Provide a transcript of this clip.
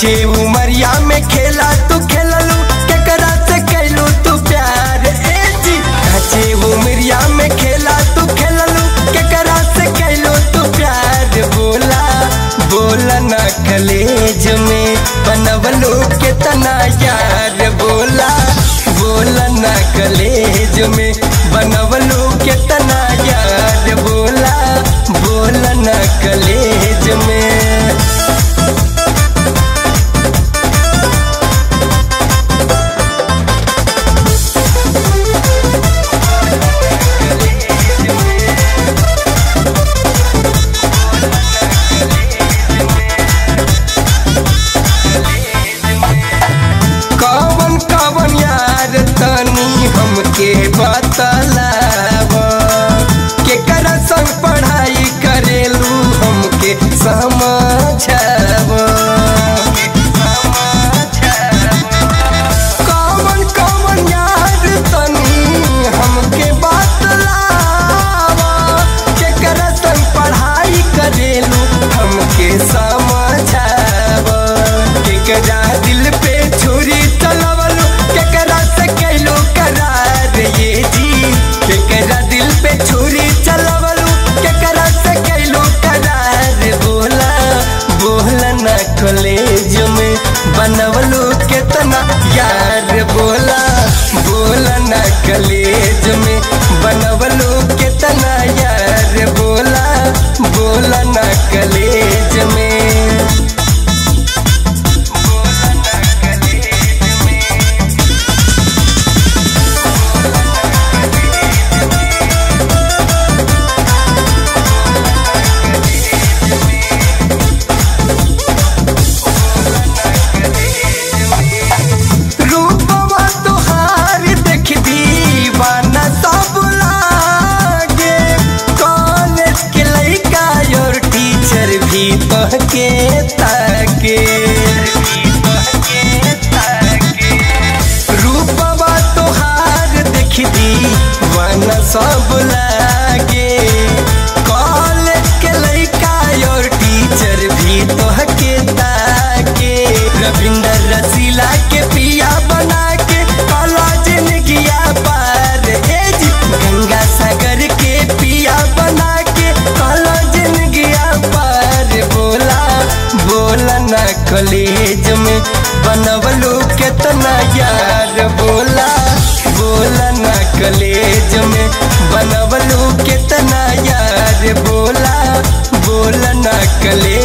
काचे उमरिया में खेला तू खेललू केकरा से कैलू तू प्यार ए जी काचे उमरिया में खेला तू खेललू केकरा से कैलू तू प्यार बोला बोला ना कलेज में बनवलू कितना यार बोला बोला ना कलेज में बनवलू कितना यार बोला बोला ना कलेज में कवन कवन यार तनी हमके बतलाव केकरा संग पढ़ाई करेलू हमके समझाव कवन कवन यार तनी हमके बतलाव केकरा संग पढ़ाई करेलू हमके समझाव केकरा दिल पे छुरी चलवलू केकरा से कैलू करार ये जी केकरा दिल पे छुरी चलवलू केकरा से कैलू करार बोला बोला ना कॉलेज में बनवलू कितना यार बोला बोला ना कॉलेज में बनवलू कितना यार बोला बोला ना कॉलेज में रूपवा तुहार देख दीवाना सब लागे कॉलेज के लइका और टीचर भी तोहके ताके रूपवा तुहार देख दीवाना सब लागे कॉलेज के लइका और टीचर भी तोहके ताके रविंदर रसीला के पिया बना के काला जिंदगिया पार ए जी गंगा सागर के पिया बना के काला जिंदगिया पार बोला बोला ना कॉलेज में बनवलू कितना यार बोला बोला ना कॉलेज में बनवलू कितना यार बोला बोला ना कॉलेज